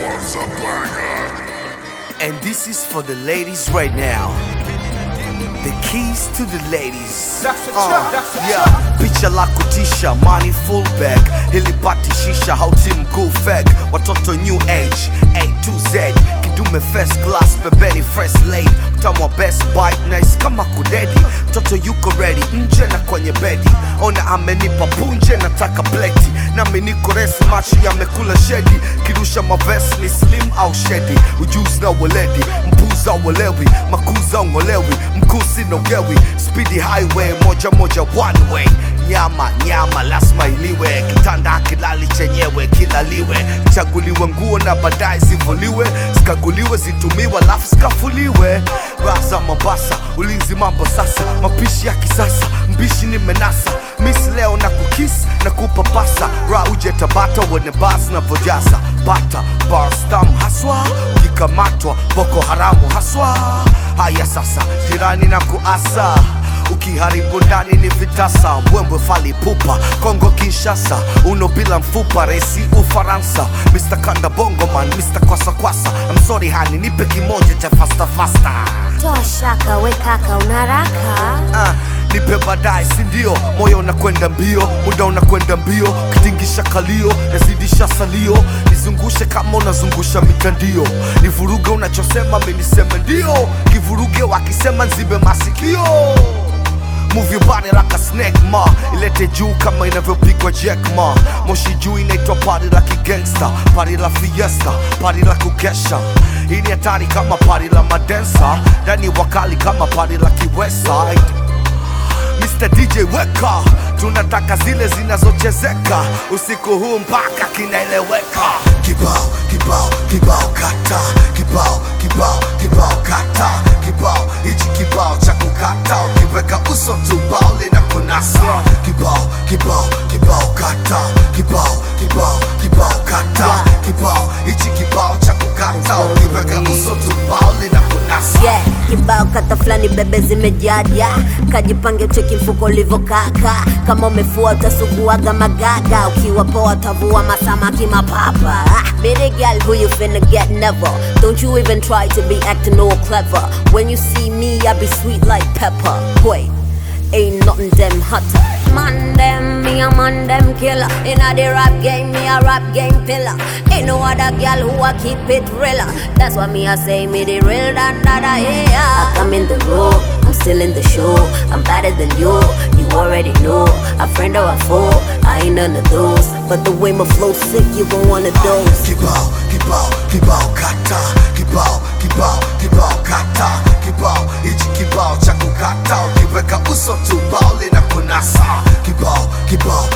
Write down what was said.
And this is for the ladies right now. The keys to the ladies. Uh, yeah. Picha la kutisha, money full bag. Hilipati shisha, hauti mkuu fag. Watoto new age, A to Z. Kidume first class, pembeni fresh lady. Mtamu wa best bite, nice kama kudedi. Mtoto yuko ready, nje na kwenye bedi. Ona amenipa punje, nataka pleti. Nami niko resi, macho yamekula shedi. Kirusha mavesi ni slim au shedi. Ujuzi na weledi, mpuza uelewi. Makuza ungolewi, mkusi nogewi. Speedy highway, moja moja one way. Nyama nyama lazima iliwe, kitanda kilali chenyewe kilaliwe, chaguliwe nguo na baadaye zivuliwe, zikaguliwe zitumiwe, alafu zikafuliwe. Raza Mombasa, ulinzi mambo sasa, mapishi ya kisasa, mbishi nimenasa, miss leo na kukis na kupapasa, ra uje Tabata uone bas na vojasa, bata barstam haswa, ukikamatwa Boko Haramu haswa. Haya sasa, jirani na kuasa ukiharibu ndani ni vitasa mbwembwe fali pupa kongo kinshasa uno bila mfupa resi ufaransa mr kanda bongoman mr kwasa kwasa I'm sorry hani nipe kimoja cha fasta fasta Toa shaka we kaka unaraka Ah, nipe baadaye sindio moyo unakwenda mbio muda unakwenda mbio kitingisha kalio nazidisha salio nizungushe kama unazungusha mitandio nivuruge unachosema miniseme ndio kivuruge wakisema nzibe masikio Move your body like a snake ma ilete juu kama inavyopigwa jack ma moshi juu inaitwa pari la kigangsta pari la fiesta pari la kukesha hii ni hatari kama pari la madensa ndani wakali kama pari la kiweside Mr. DJ weka, tunataka zile zinazochezeka usiku huu mpaka kinaeleweka. Kibao kibao kibao kata, kibao kibao kibao kata, kibao hichi kibao cha kukata, ukiweka uso tu bao linakunasa. Kibao kibao kibao kata, kibao kibao kibao kata, kibao hichi kibao cha kukata, ukiweka uso tu bao linakunasa. yeah. Kibao kata fulani bebe zimejaja, kajipange cheki mfuko ulivokaka. Kama umefua utasuguaga magaga, ukiwa poa utavua masamaki mapapa. Ah, Baby girl, who you finna get never? Don't you even try to be acting all clever. When you see me, I be sweet like pepper. Wait. Ain't nothing them hotter. Man them, me a man them killer. Inna the rap game, me a rap game pillar. Ain't no other girl who a keep it realer. That's why me a say me the real than that I hear. I come in the room, I'm still in the show. I'm better than you, you already know. A friend or a foe, I ain't none of those. But the way my flow sick, you gon' wanna dose. kibao kibao kibao kata kibao kibao kibao kata kibao hichi kibao cha kukata ukiweka uso tu bao linakunasa kibao kibao